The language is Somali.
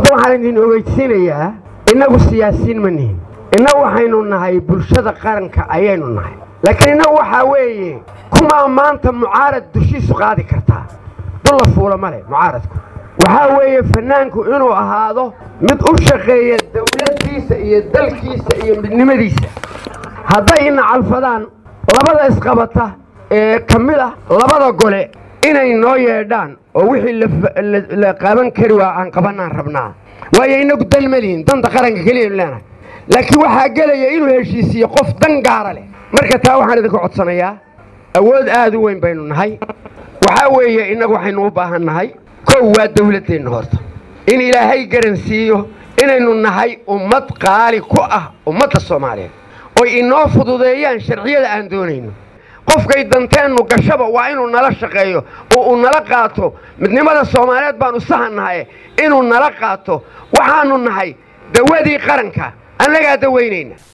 horta waxaan idin ogeysiinayaa innagu siyaasiyiin ma nihin innagu waxaynu nahay bulshada qaranka ayaynu nahay laakiin innagu waxaa weeye kumaa maanta mucaarad dushiisu qaadi kartaa dulla fuula ma leh mucaaradku waxaa weeye fannaanku inuu ahaado mid u shaqeeya dawladdiisa iyo dalkiisa iyo midnimadiisa hadday ina calfadaan labada isqabata ee ka mid ah labada gole inay noo yeedhaan oo wixii la qaaban kari waa aan qabanaan rabnaa waayo inagu dan ma lihin danta qaranka keliyaynu leenahay laakiin waxaa gelaya inuu heshiisiiyo qof dan gaara leh marka taa waxaan idinka codsanayaa awood aad u weyn baynu nahay waxaa weeye innagu waxaynu u baahan nahay kow waa dawladdeenna horta in ilaahay garansiiyo inaynu nahay ummad qaali ku ah ummadda soomaaliyeed oy inoo fududeeyaan sharciyada aan doonayno qofkay danteennu gashaba waa inuu nala shaqeeyo oo uu nala qaato midnimada soomaaliyeed baanu sahan nahay inuu nala qaato waxaannu nahay dawadii qaranka annagaa dawaynayna